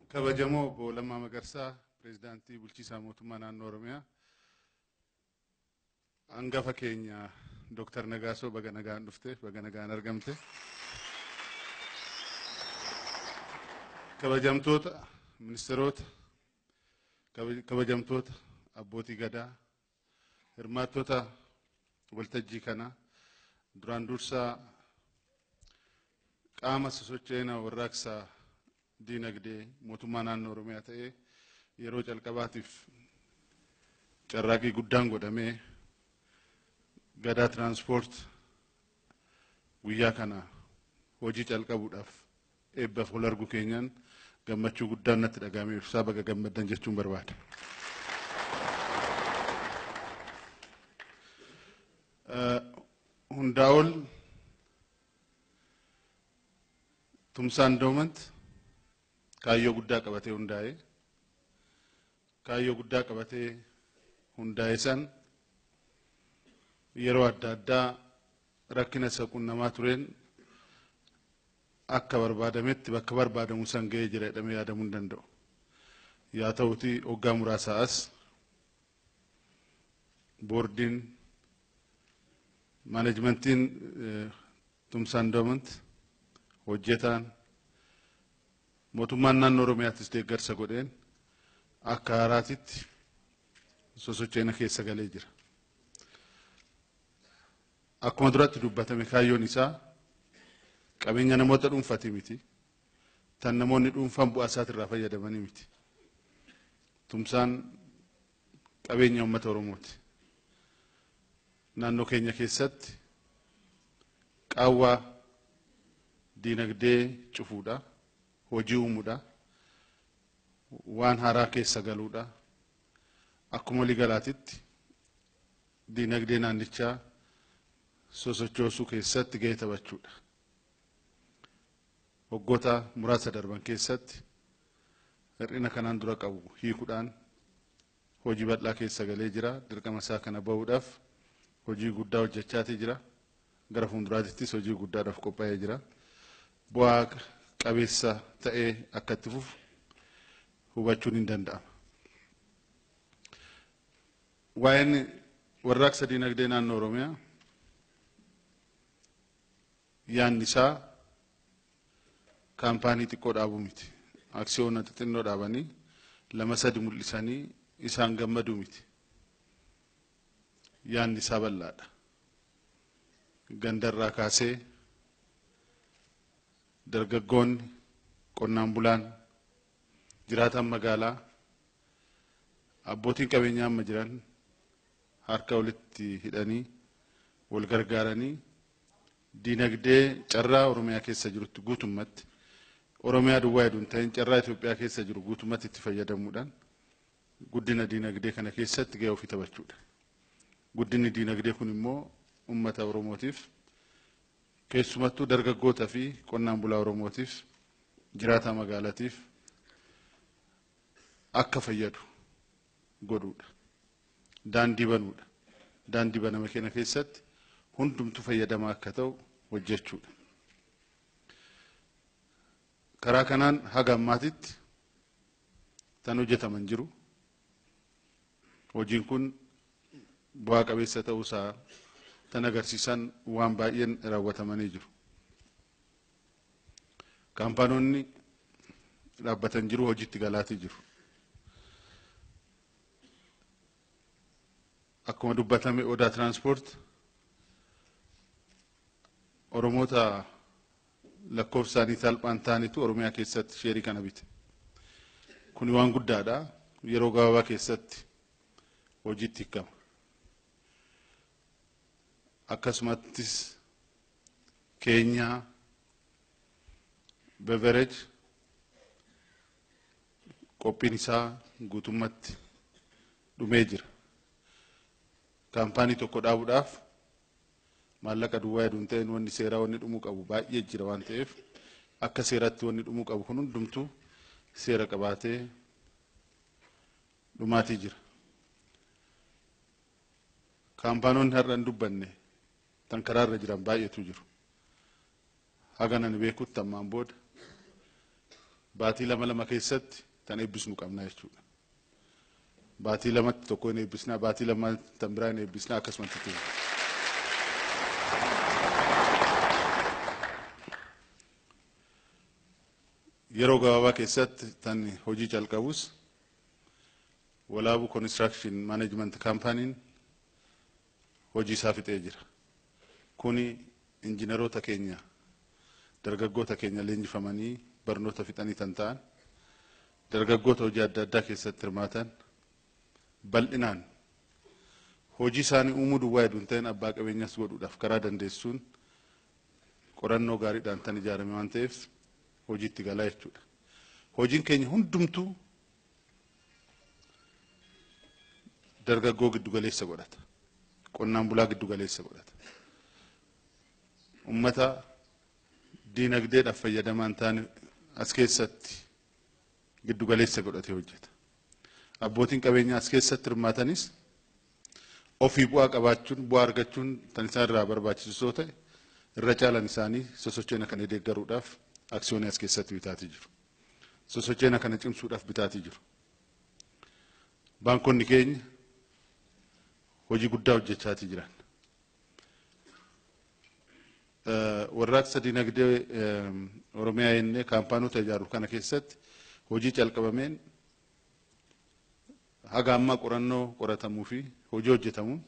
kabajamoo obbo Lammaa Magarsaa pireezidaantii bulchiisaa mootummaa naannoo Oromiyaa hangafa keenya Dooktar Nagaasoo baga nagaan dhufte baga nagaan argamte kabajamtoota ministeerota kabajamtoota abbootii gadaa hirmaattota waltajjii kanaa duraan dursaa qaama sosocho'ina warraaqsaa diinagdee mootummaa naannoo Oromiyaa ta'ee yeroo calqabaatiif carraaqii guddaan godhamee gadaa tiraanspoort guyyaa kana hojii calqabuudhaaf eebbaaf ol argu keenyaan gammachuu guddaan natti dhagahamee ibsaa baga gammaddan jechuun barbaada. Hundaa ol tumsaan doomant kaayyoo guddaa qabatee hundaa'e kaayyoo guddaa qabatee hundaa'e san yeroo adda addaa rakkina isa qunnamaa tureen akka barbaadametti bakka barbaadamu san ga'ee jira jedhamee yaadamuu hin danda'u. Yaa ta'uti hoggaa muraasaa as boordiin maanejmentiin tumsaan doomant hojjetaan mootummaan naannoo Oromiyaattis deeggarsa godheen akka haaraatitti sosocho'ina keessa galee jira. Akkuma duratti dubbatame kaayyoon isaa qabeenya namoota dhuunfaati miti. Tan namoonni dhuunfaan bu'aa isaatirraa fayyadamanii miti. Tumsaan qabeenya uummata Oromooti. Naannoo keenya keessatti qaawwaa diinagdee cufuudha. Hojii uumuudha. Waan haaraa keessa galuudha. Akkuma waliigalaatitti diinagdee naannichaa sosochoosuu keessatti gahee taphachuudha. Waggoota muraasa darban keessatti hir'ina kanaan dura qabu hiikuudhaan hojii bal'aa keessa galee jira. Dirqama isaa kana bahuudhaaf hojii guddaa hojjechaatii jira. Gara fuulduraattis hojii guddaadhaaf qophaa'ee jira. Bu'aa qabeessa ta'ee akka itti fufu hubachuun hin danda'ama. Waa'een warraaqsa diinagdee naannoo Oromiyaa yaanni isaa kaampaanii xiqqoo dhaabuu miti. Aksiyoona xixinnoo dhaabanii lama sadi mul'isanii isaan gammaduu miti. Yaanni isaa bal'aadha. Gandarraa kaasee dargaggoonni qonnaan bulaan jiraatan magaalaa abbootiin qabeenyaa amma jiran harka walitti hidhanii wal gargaaranii diinagdee carraa Oromiyaa keessa jirutti guutummatti Oromiyaa duwwaa hedduu hin ta'in carraa Itoophiyaa keessa jiru guutummatti itti fayyadamuudhaan guddina diinagdee kana keessatti gahee ofii taphachuudha. Guddinni diinagdee kun immoo uummata Oromootiif keessumattuu dargaggootaa fi qonnaan bulaa Oromootiif jiraataa magaalaatiif akka fayyadu godhuudha. Daandii banuudha. Daandii baname kana keessatti hundumtu fayyadamaa akka ta'u hojjechuudha. Karaa kanaan haga ammaatitti tan hojjetaman jiru. Hojiin kun bu'aa qabeessa ta'uusaa tan agarsiisan waan baay'een raawwatamanii jiru. Kaampaanoonni dhaabbatan jiru hojiitti galaatii jiru. Akkuma dubbatame odaa tiraanspoort Oromoota lakkoofsaanii salphaan ta'anitu Oromiyaa keessatti sheerii kana bite. Kuni waan guddaadha. Yeroo gabaabaa keessatti hojiitti hiikama. akkasumattis keenyaa beverej qophiin isaa guutummatti dhumee jira. Kaampaanii tokko dhaabuudhaaf maallaqa duwwaa hedduu hin ta'in wanni seeraa wanni dhumuu qabu baay'ee jira waan ta'eef akka seeratti wanni dhumuu qabu kun hundumtuu seera qabaatee dhumaatii jira. Kaampaanoonni har'a hin dubbanne tan karaarra jiran baay'eetu jiru. Haga nan beekutti ammaan booda baatii lama lama keessatti tan eebbisnu qabna jechuudha. Baatii lamatti tokko hin eebbisnaa, baatii lama tan biraa hin eebbisnaa akkasumatti tuuru. Yeroo gabaabaa keessatti tan hojii calqabus walaabu construction management kaampaaniin hojii isaa fixee jira. Kuni injiinaroota keenya dargaggoota keenya leenjifamanii barnoota fixanii tan ta'an dargaggoota hojii adda addaa keessatti hirmaatan bal'inaan hojii isaanii uumuu duwwaa hedduu hin ta'in abbaa qabeenyas godhuudhaaf karaa dandeessuun qorannoo gaariidhaan tan ijaarame waan ta'eef hojiitti galaa jechuudha. Hojiin keenya hundumtuu dargaggoo giddu galeessa godhata. Qonnaan bulaa giddu galeessa godhata. Ummata diinagdeedhaaf fayyadamaa hin taane as keessatti giddu galeessa godhatee hojjeta. Abbootiin qabeenyaa as keessatti hirmaatanis ofii bu'aa qabaachuun bu'aa argachuun tan isaan irraa barbaachisu yoo ta'e irra caalan isaanii sosochoona kana deeggaruudhaaf aksiyoonii as keessatti bitaatii jiru. Sosochoona kana cimsuudhaaf bitaatii jiru. Baankonni keenya hojii guddaa hojjechaatii jiran. Warraaqsa dinagdee Oromiyaa jennee kaampaanota ijaaru kana keessatti hojii calqabameen haga ammaa qorannoo qoratamuu fi hojii hojjetamuun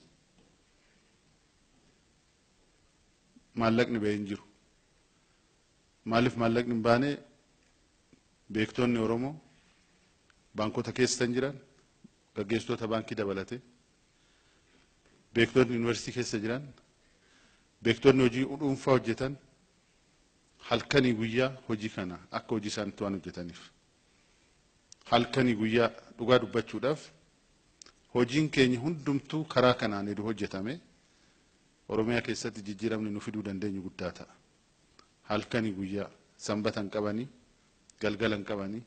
maallaqni ba'ee hin jiru. Maaliif maallaqni hin baane beektonni Oromoo baankota keessa jiran gaggeessitoota baankii dabalate beektonni yuunivarsiitii keessa jiran beektonni hojii dhuunfaa hojjetan halkanii guyyaa hojii kana akka hojii isaanitti waan hojjetaniif halkanii guyyaa dhugaa dubbachuudhaaf hojiin keenya hundumtuu karaa kanaan edu hojjetame Oromiyaa keessatti jijjiiramni nu fiduu dandeenyu guddaa ta'a. Halkanii guyyaa sanbata hin qabanii galgala hin qabanii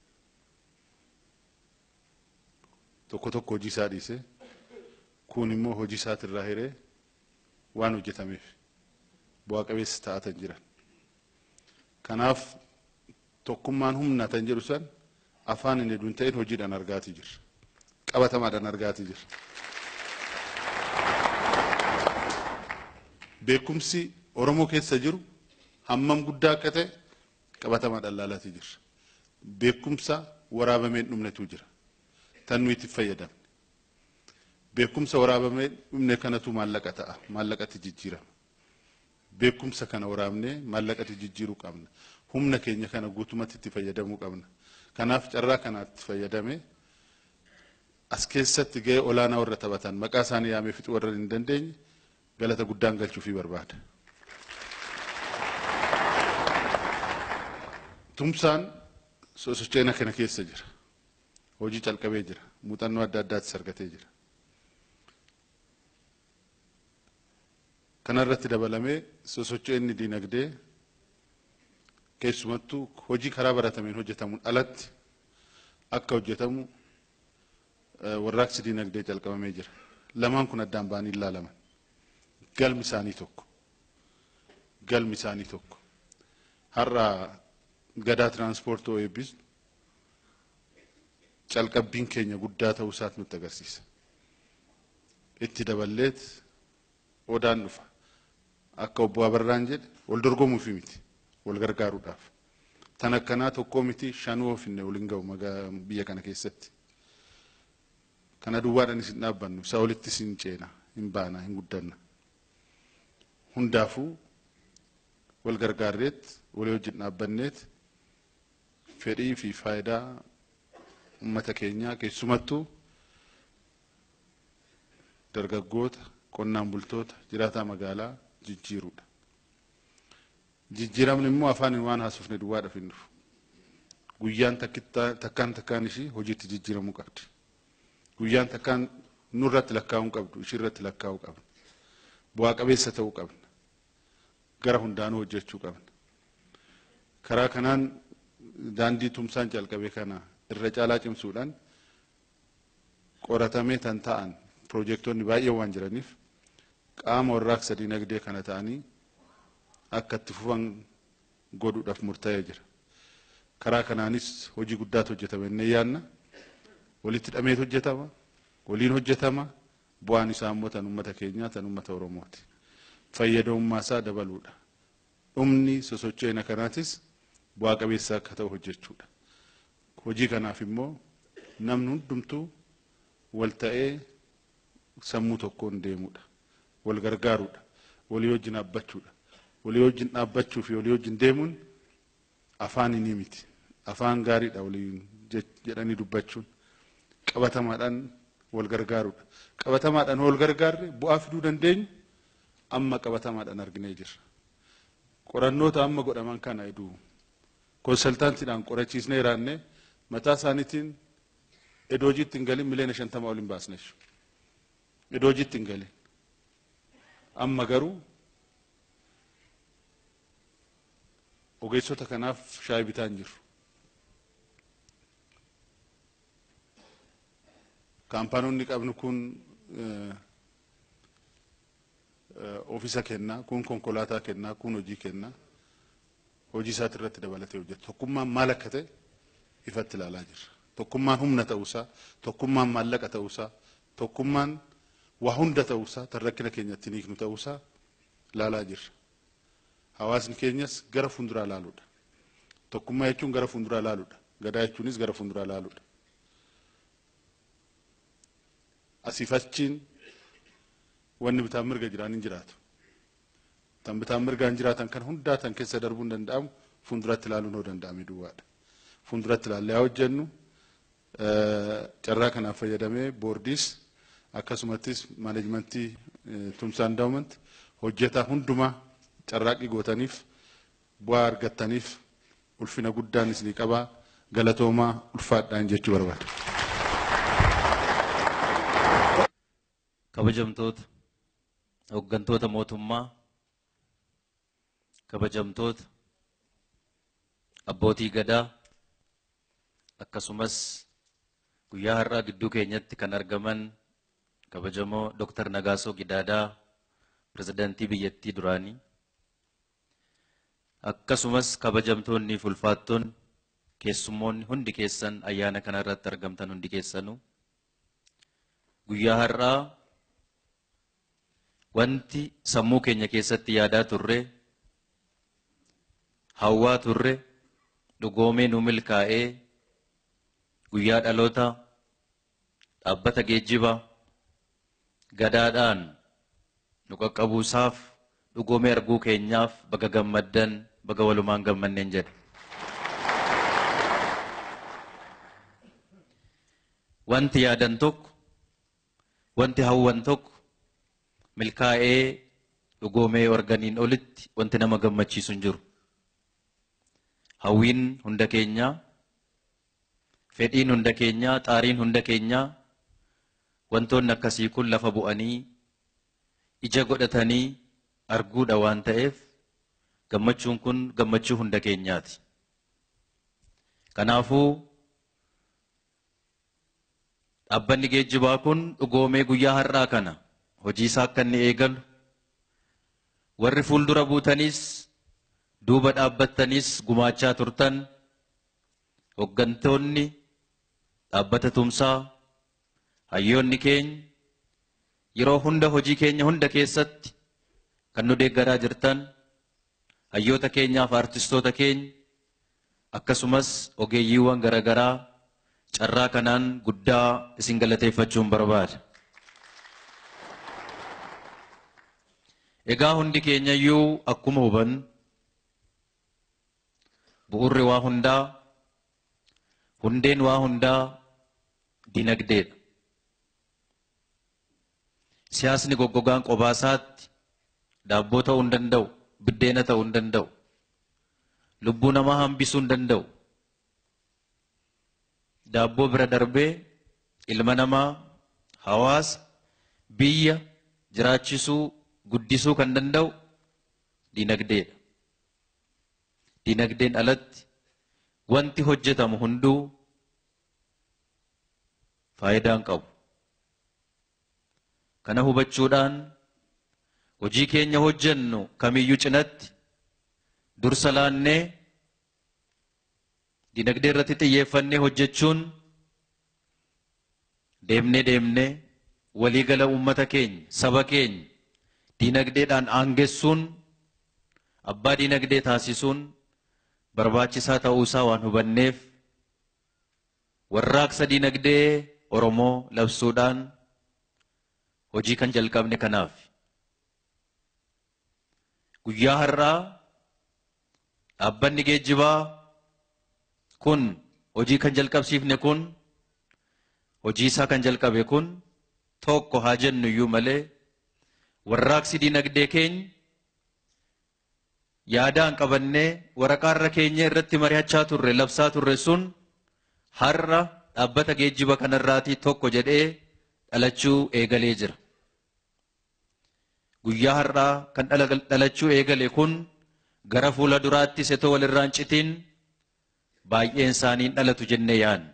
tokko tokko hojii isaa dhiise kun immoo hojii isaatirraa hiree waan hojjetameef bu'aa qabeessa ta'atan jiran. Kanaaf tokkummaan humna tan jedhu san afaan hin hedduun ta'in hojiidhaan argaatii jirra. Qabatamaadhaan argaatii jirra. Beekumsi Oromoo keessa jiru hammam guddaa akka ta'e qabatamaadhaan laalaatii jirra. Beekumsa waraabamee hin dhumnetu jira. Tan nuyi itti fayyadamne. Beekumsa waraabamee dhumne kanatu maallaqa ta'a. Maallaqatti jijjiirama. Beekumsa kana waraabnee maallaqatti jijjiiruu qabna. Humna keenya kana guutumatti itti fayyadamuu qabna. Kanaaf carraa kanaatti fayyadamee as keessatti gahee olaanaa warra taphatan maqaa isaanii yaamee fixuu warra hin dandeenye galata guddaan galchuufii barbaada. Tumsaan sosocheena kana keessa jira. Hojii calqabee jira. Muuxannoo adda addaattis argatee jira. Kanarratti dabalamee sosocheenni diinagdee keessumattuu hojii karaa baratameen hojjetamuun alatti akka hojjetamu warraaqsi diinagdee calqabamee jira. Lamaan kun addaan ba'anii ilaalaman. Galmi isaanii tokko. Galmi isaanii tokko. Har'a gadaa tiraanspoortii eebbisnu calqabbiin keenya guddaa ta'uu isaati nutti agarsiisa. Itti daballeet odaan dhufa. Akka obbo Abarraan jedhe wal dorgomuufi miti. Wal gargaaruudhaaf. Tan akkanaa tokkoo miti shanuu ofinne waliin ga'u biyya kana keessatti. Kana duwwaadhaan isin dhaabbannu isa olittis hin ceena hin baana hin guddanna. Hundaafuu wal gargaarreet walii wajjin dhaabbanneet fedhii fi faayidaa uummata keenyaa keessumattuu dargaggoota qonnaan bultoota jiraataa magaalaa jijjiiruudha. Jijjiiramni immoo afaan waan haasofne duwwaadhaaf hin dhufu. Guyyaan takkaan takkaan ishii hojiitti jijjiiramuu qabdi. Guyyaan takkaan nurratti lakkaa'uu qabdu ishii irratti lakkaa'uu qabna. Bu'aa qabeessa ta'uu qabna. Gara hundaanuu hojjechuu qabna. Karaa kanaan daandii tumsaan calqabe kana irra caalaa cimsuudhaan qoratamee tan ta'an piroojektonni baay'ee waan jiraniif qaama warraaqsa dinagdee kana ta'anii akka itti fufan godhuudhaaf murtaa'ee jira. karaa kanaanis hojii guddaatu hojjetame inni yaanna walitti hidhameet hojjetama waliin hojjetama bu'aan isaa immoo tan uummata keenyaa tan uummata oromooti fayyadamummaa isaa dabaluudha dhumni sosocho'ina kanaatis bu'aa qabeessa akka ta'u hojjechuudha hojii kanaaf immoo namni hundumtuu wal ta'ee sammuu tokkoon deemuudha wal gargaaruudha walii wajjin dhaabbachuudha walii wajjin dhaabbachuu fi walii wajjin deemuun afaan inni miti afaan gaariidha waliin jedhanii dubbachuun qabatamaadhaan wal gargaaruudha qabatamaadhaan wal gargaarre bu'aa fiduu dandeenyu amma qabatamaadhaan arginee jirra qorannoota amma godhaman kana iduu konsaltaantiidhaan qorachiisnee jiraanne mataa isaaniitiin iddoo hojiitti hin galin miliyoona shantama ol hin baasne iddoo hojiitti hin galin amma garuu ogeessota kanaaf shaayii bitaa hin jirru. Kaampaanoonni qabnu kun oofisa kennaa, kun konkolaataa kennaa, kun hojii kennaa. Hojii isaati irratti dabalatee hojjeta. Tokkummaan maal akka ta'e ifatti ilaalaa jirra. Tokkummaan humna ta'uusaa, tokkummaan maallaqa ta'uusaa, tokkummaan waa hunda ta'uusaa, tan rakkina keenyatti hiiknu ta'uusaa ilaalaa jirra. Hawaasni keenyas gara fuulduraa ilaaluudha. Tokkummaa jechuun gara fuulduraa ilaaluudha. Gadaa jechuunis gara fuulduraa ilaaluudha. Asiif achiin wanni bitaan mirga jiraan hin jiraatu. Tan bitaan mirgaan jiraatan kan hundaa tan keessa darbuun danda'amu fuulduratti ilaaluun hoo danda'ame duwwaadha. Fuulduratti ilaallee haa hojjennu carraa kanaaf fayyadamee boordiis akkasumattis maaneejmentii tumsaa indaawumanti hojjetaa hundumaa carraaqqii gootaniif bu'aa argattaniif ulfina guddaan isinii qabaa galatoomaa ulfaadhaan jechuu barbaada. kabajamtoota hooggantoota mootummaa kabajamtoota abbootii gadaa akkasumas guyyaa har'aa gidduu keenyatti kan argaman kabajamoo Dr. Nagaasoo Gidaadaa pirezidaantii biyyattii duraanii akkasumas kabajamtoonni fi ulfaattoonni keessummoonni hundi keessan ayyaana kana irratti argamtan hundi keessanuu guyyaa har'aa wanti sammuu keenya keessatti yaadaa turre hawwaa turre dhugoomee nu milkaa'ee guyyaa dhaloota dhaabbata geejjibaa gadaadhaan nu qaqqabuusaaf dhugoomee arguu keenyaaf baga gammaddan baga walumaan gammanneen jedha. Wanti yaadan tokko wanti hawwan tokko milkaa'ee dhugoomee organiin olitti wanti nama gammachiisu hin jiru. Hawwiin hunda keenyaa, fedhiin hunda keenyaa, xaariin hunda keenyaa wantoonni akkasii kun lafa bu'anii ija godhatanii arguudha waan ta'eef gammachuun kun gammachuu hunda keenyaati. Kanaafuu dhaabbanni geejjibaa kun dhugoomee guyyaa har'aa kana hojii isaa akka inni eegalu warri fuuldura buutanis duuba dhaabbattanis gumaachaa turtan hooggantoonni dhaabbata tumsaa hayyoonni keenya yeroo hunda hojii keenya hunda keessatti kan nu deeggaraa jirtan hayyoota keenyaaf artistoota keenya akkasumas ogeeyyiiwwan garaagaraa carraa kanaan guddaa isin galateeffachuun barbaada. Egaa hundi keenya iyyuu akkuma hubannu bu'urri waa hundaa hundeen waa hundaa dinagdeedha. Siyaasni goggogaan qobaasaatti daabboo ta'uu hin danda'u, biddeena ta'uu hin danda'u, lubbuu namaa hambisuu hin danda'u. Daabboo bira darbee ilma namaa, hawaasa, biyya jiraachisuu, guddisuu kan danda'u dinagdeedha. Dinagdeen alatti wanti hojjetamu hunduu faayidaa hin qabu. Kana hubachuudhaan hojii keenya hojjennu kamiyyuu cinatti dursa laannee dinagdee irratti xiyyeeffannee hojjechuun deemnee deemnee waliigala uummata keenya saba keenya dinagdeedhaan aangessuun abbaa dinagdee taasisuun barbaachisaa ta'uusaa waan hubanneef warraaqsa dinagdee Oromoo labsuudhaan hojii kan jalqabne kanaaf. Guyyaa har'aa dhaabbanni geejjibaa kun hojii kan jalqabsiifne kun hojii isaa kan jalqabe kun tokko haa jennu iyyuu malee warraaqsi dinagdee keenya yaadaan qabannee waraqaarra keenya irratti mari'achaa turre labsaa turre sun har'a dhaabbata geejjiba kanarraatii tokko jedhee dhalachuu eegalee jira. Guyyaa har'aa kan dhalachuu eegale kun gara fuula duraatti setoo walirraan citiin baay'een isaaniin dhalatu jennee yaadna.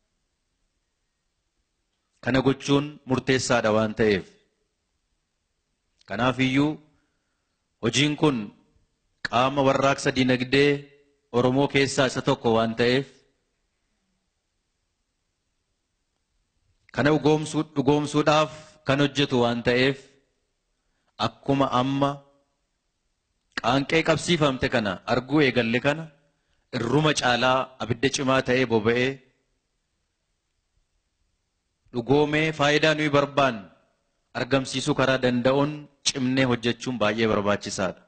Kana gochuun murteessaadha waan ta'eef. Kanaaf iyyuu hojiin kun qaama warraaqsa dinagdee Oromoo keessaa isa tokko waan ta'eef kana dhugoomsuudhaaf kan hojjetu waan ta'eef akkuma amma qaanqee qabsiifamte kana arguu eegalle kana irruma caalaa abidda cimaa ta'ee boba'ee dhugoomee faayidaa nuyi barbaanne argamsiisuu karaa danda'uun cimnee hojjechuun baay'ee barbaachisaadha.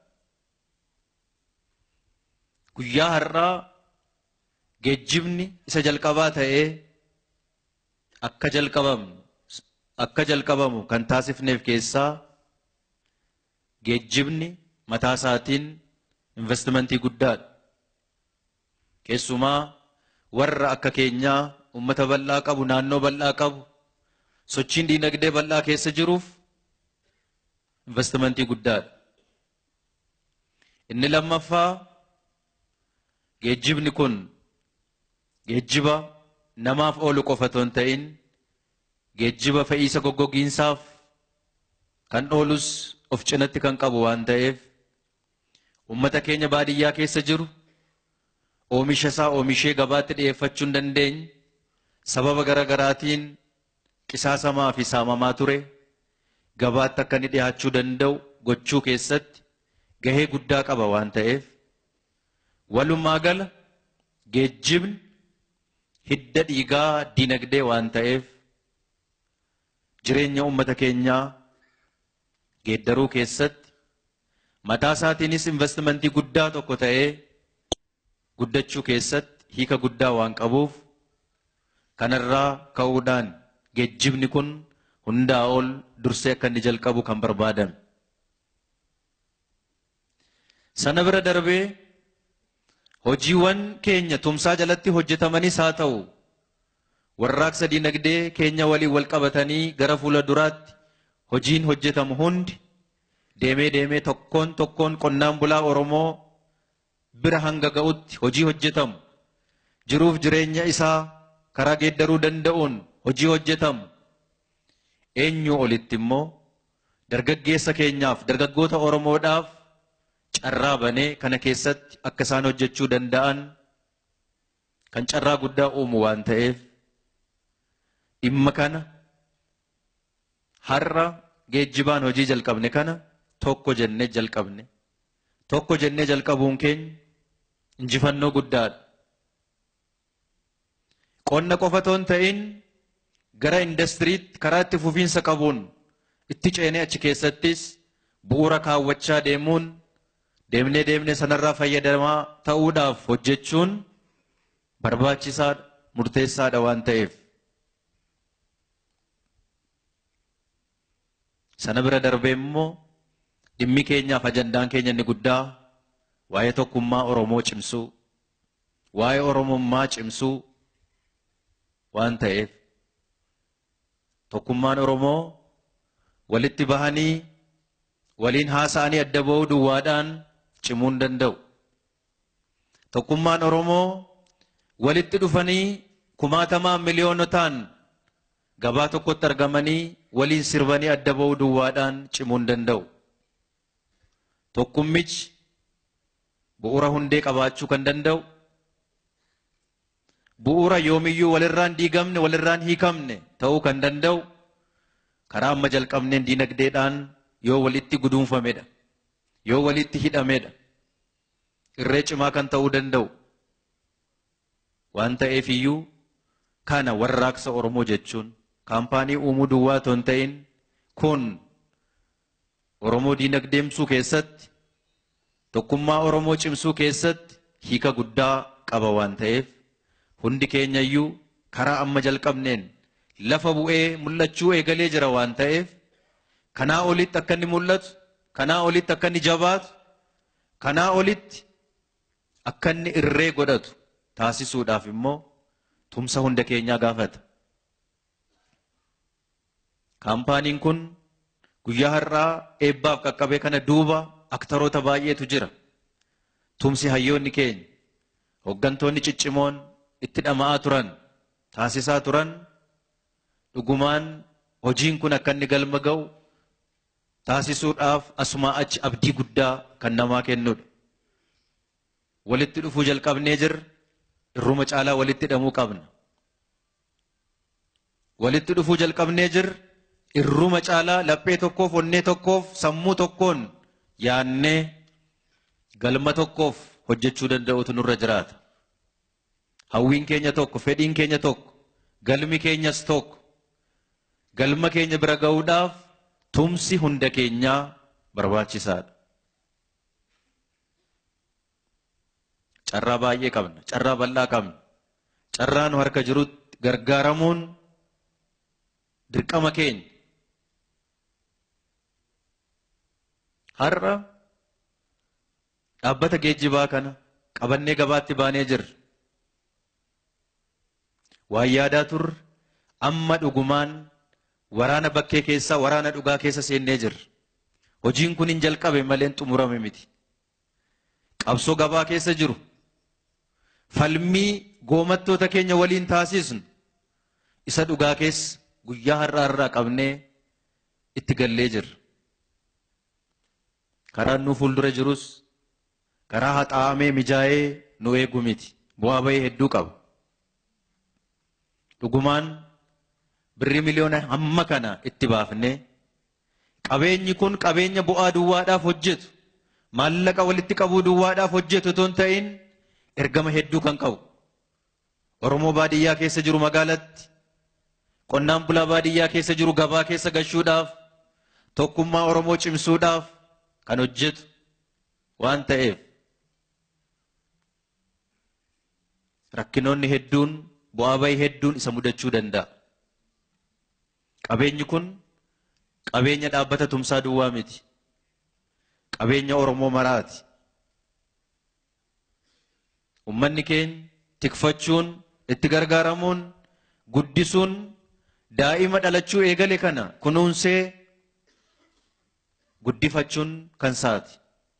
Guyyaa har'aa geejjibni isa jalqabaa ta'ee akka jalqabamu akka jalqabamu kan taasifneef keessaa geejjibni mataa isaatiin investimentii guddaadha. Keessumaa warra akka keenyaa uummata bal'aa qabu naannoo bal'aa qabu sochiin diinagdee bal'aa keessa jiruuf investimentii guddaadha. Inni lammaffaa geejjibni kun geejjiba namaaf oolu qofa otoo hin ta'in geejjiba fe'iisa goggogiinsaaf kan oolus of cinatti kan qabu waan ta'eef uummata keenya baadiyyaa keessa jiru oomisha isaa oomishee gabaatti dhiyeeffachuu hin dandeenye sababa garaagaraatiin qisaasamaa fi saamamaa ture gabaatti akka inni dhiyaachuu danda'u gochuu keessatti gahee guddaa qaba waan ta'eef walumaa gala geejjibni hidda dhiigaa dinagdee waan ta'eef jireenya uummata keenyaa geeddaruu keessatti mataa isaatiinis investimentii guddaa tokko ta'ee guddachuu keessatti hiika guddaa waan qabuuf kanarraa ka'uudhaan geejjibni kun hundaa ol dursee akka inni jalqabu kan barbaadame. Sana bira darbee hojiiwwan keenya tumsaa jalatti hojjetamanis haa ta'u warraaqsa dinagdee keenya waliin wal qabatanii gara fuula duraatti hojiin hojjetamu hundi deemee deemee tokkoon tokkoon qonnaan bulaa Oromoo bira hanga ga'utti hojii hojjetamu jiruuf jireenya isaa karaa geeddaruu danda'uun hojii hojjetamu eenyu olitti immoo dargaggeessa keenyaaf dargaggoota Oromoodhaaf carraa banee kana keessatti akka isaan hojjechuu danda'an kan carraa guddaa uumu waan ta'eef dhimma kana har'a geejjibaan hojii jalqabne kana tokko jennee jalqabne tokko jennee jalqabuun keenya injifannoo guddaadha. Qonna qofa otoo hin ta'in gara indastiriitti karaa itti fufiinsa qabuun itti ceenee achi keessattis bu'uura kaawwachaa deemuun deemnee deemnee sanarraa fayyadamaa ta'uudhaaf hojjechuun barbaachisaadha murteessaadha waan ta'eef. Sana bira darbee immoo dhimmi keenyaaf ajandaan keenya inni guddaa waa'ee tokkummaa Oromoo cimsuu, waa'ee Oromummaa cimsuu waan ta'eef tokkummaan Oromoo walitti bahanii waliin haasa'anii adda ba'uu duwwaadhaan cimuu hin danda'u. Tokkummaan Oromoo walitti dhufanii kumaatamaan miliyoonotaan gabaa tokkotti argamanii waliin sirbanii adda ba'uu duwwaadhaan cimuu hin danda'u. Tokkummichi bu'uura hundee qabaachuu kan danda'u bu'uura yoomiyyuu walirraan diigamne walirraan hiikamne ta'uu kan danda'u karaa amma jalqabneen diinagdeedhaan yoo walitti guduunfamedha yoo walitti hidhamedha irree cimaa kan ta'uu danda'u waan ta'eef iyyuu kana warraaqsa Oromoo jechuun kaampaanii uumuu duwwaa otoo hin ta'in kun Oromoo diinagdeemsuu keessatti tokkummaa Oromoo cimsuu keessatti hiika guddaa qaba waan ta'eef hundi keenya iyyuu karaa amma jalqabneen lafa bu'ee mul'achuu eegalee jira waan ta'eef kanaa olitti akka inni mul'atu kanaa olitti akka inni jabaatu kanaa olitti akka inni irree godhatu taasisuudhaaf immoo tumsa hunda keenyaa gaafata. Kaampaaniin kun guyyaa har'aa eebbaaf qaqqabee kana duuba aktaroota baay'eetu jira. Tumsi hayyoonni keenya hooggantoonni ciccimoon itti dhama'aa turan taasisaa turan dhugumaan hojiin kun akka inni galma ga'u taasisuudhaaf asumaa achi abdii guddaa kan namaa kennudha. Walitti dhufuu jalqabnee jirra. Irruma caalaa walitti hidhamuu qabna. Walitti dhufuu jalqabnee jirra. Irruma caalaa laphee tokkoof onnee tokkoof sammuu tokkoon yaannee galma tokkoof hojjechuu danda'utu nurra jiraata. Hawwiin keenya tokko, fedhiin keenya tokko, galmi keenyas tokko. Galma keenya bira ga'uudhaaf tumsi hunda keenyaa barbaachisaadha. Carraa baay'ee qabna, carraa bal'aa qabna. Carraa nu harka jirutti gargaaramuun dirqama keenya. Har'a dhaabbata geejjibaa kana qabannee gabaatti baanee jirra. Waan yaadaa turre amma dhugumaan waraana bakkee keessaa waraana dhugaa keessa seennee jirra. Hojiin kun hin jalqabe malee hin xumurame miti. Qabsoo gabaa keessa jiru. Falmii goomattoota keenya waliin taasisnu isa dhugaa keessa guyyaa har'aa irraa qabnee itti gallee jirra. Karaan nu fuuldura jirus karaa haxaa'amee mijaa'ee nu eegu miti. Bu'aa bahii hedduu qaba. Dhugumaan birri miliyoona hamma kana itti baafnee qabeenyi kun qabeenya bu'aa duwwaadhaaf hojjetu maallaqa walitti qabuu duwwaadhaaf hojjetu otoo hin ta'in ergama hedduu kan qabu. Oromoo baadiyyaa keessa jiru magaalatti qonnaan bulaa baadiyyaa keessa jiru gabaa keessa gashuudhaaf tokkummaa Oromoo cimsuudhaaf kan hojjetu waan ta'eef rakkinoonni hedduun bu'aa bahii hedduun isa mudachuu danda'a. Qabeenyi kun qabeenya dhaabbata tumsaa duwwaa miti. Qabeenya Oromoo maraati. Uummanni keenya tikfachuun itti gargaaramuun guddisuun daa'ima dhalachuu eegale kana kunuunsee guddifachuun kan isaati.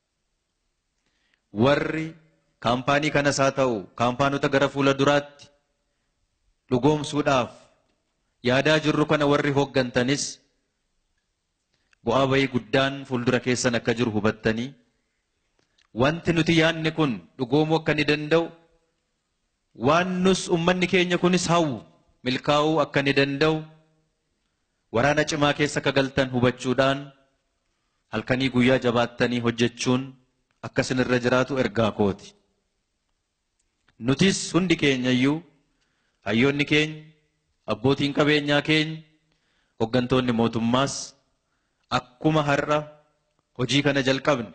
Warri kaampaanii kanas haa ta'u kaampaanota gara fuula duraatti dhugoomsuudhaaf yaadaa jirru kana warri hooggantanis bu'aa bahii guddaan fuuldura keessan akka jiru hubattanii wanti nuti yaadne kun dhugoomuu akka ni danda'u waan nus ummanni keenya kunis hawwu milkaa'uu akka ni danda'u waraana cimaa keessa akka galtan hubachuudhaan halkanii guyyaa jabaattanii hojjechuun akka isinirra jiraatu ergaa kooti. Nutis hundi keenya iyyuu hayyoonni keenya abbootiin qabeenyaa keenya hooggantoonni mootummaas akkuma har'a hojii kana jalqabne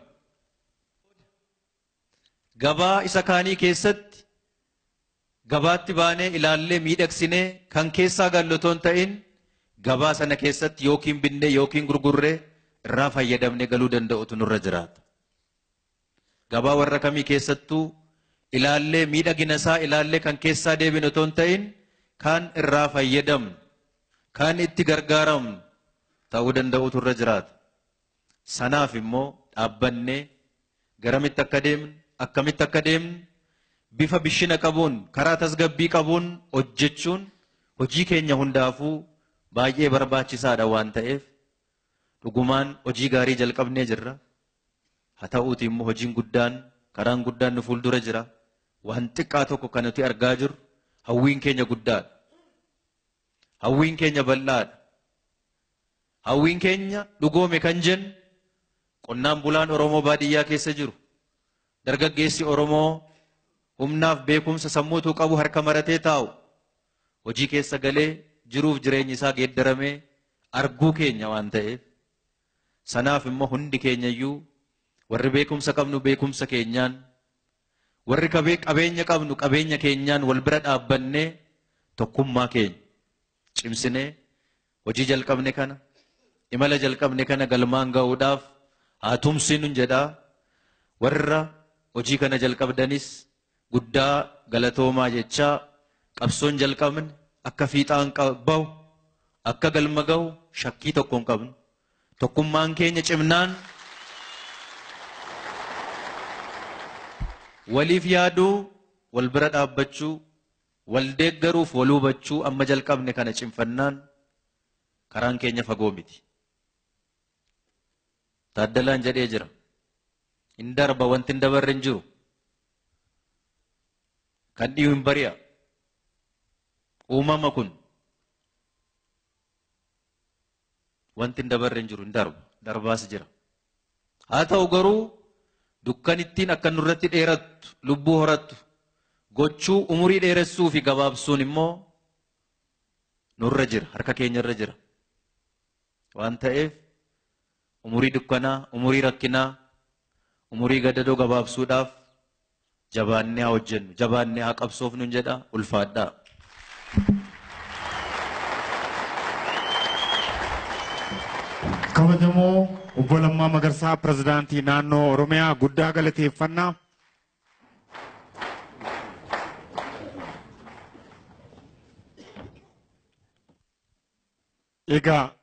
gabaa isa kaanii keessatti gabaatti baanee ilaallee miidhagsinee kan keessaa gallu otoo hin ta'in gabaa sana keessatti yookiin binnee yookiin gurgurree irraa fayyadamnee galuu danda'utu nurra jiraata. Gabaa warra kamii keessattuu ilaallee miidhagina isaa ilaallee kan keessaa deebinu otoo hin ta'in kan irraa fayyadamnu kan itti gargaaramnu ta'uu danda'utu irra jiraata. Sanaaf immoo dhaabbannee garamitti akka deemnu akkamitti akka deemnu bifa bishina qabuun karaa tasgabbii qabuun hojjechuun hojii keenya hundaafuu baay'ee barbaachisaadha waan ta'eef dhugumaan hojii gaarii jalqabnee jirra. Haa ta'uuti immoo hojiin guddaan karaan guddaan nu fuuldura jira. Waan xiqqaa tokko kan nuti argaa jirru hawwiin keenya guddaadha. Hawwiin keenya bal'aadha. Hawwiin keenya dhugoome kan jennu qonnaan bulaan Oromoo baadiyyaa keessa jiru. Dargaggeessi Oromoo humnaaf beekumsa sammuutuu qabu harka maratee taa'u. Hojii keessa galee jiruuf jireenyi isaa geeddaramee arguu keenya waan ta'eef. Sanaaf immoo hundi keenya iyyuu warri beekumsa qabnu beekumsa keenyaan warri qabeenya qabnu qabeenya keenyaan wal bira dhaabbannee tokkummaa keenya cimsinee hojii jalqabne kana imala jalqabne kana galmaan ga'uudhaaf haa tumsinu jedhaa warra hojii kana jalqabdanis guddaa galatoomaa jechaa qabsoon jalqabne akka fiixaan bahu akka galma ga'u shakkii tokko hin qabnu tokkummaan keenya cimnaan waliif yaaduu wal bira dhaabbachuu wal deeggaruuf wal hubachuu amma jalqabne kana cimfannaan karaan keenya fagoo miti. Taaddalaan jedhee jira. Hin darba wanti hin dabarre hin jiru. Kan dhiyu hin bari'a. Uumama kun wanti hin dabarre hin jiru hin darba. Darbaas jira. Haa ta'u garuu dukkan ittiin akka nurratti dheerattu lubbuu horattu gochuu umurii dheeressuu fi gabaabsuun immoo nurra jira harka keenyarra jira waan ta'eef umurii dukkanaa umurii rakkinaa umurii gadadoo gabaabsuudhaaf jabaannee haa hojjennu jabaannee haa qabsoofnu jedha ulfaadhaa. kabajamoo obbo Lammaa Magarsaa pirezidaantii naannoo Oromiyaa guddaa galateeffannaa. Egaa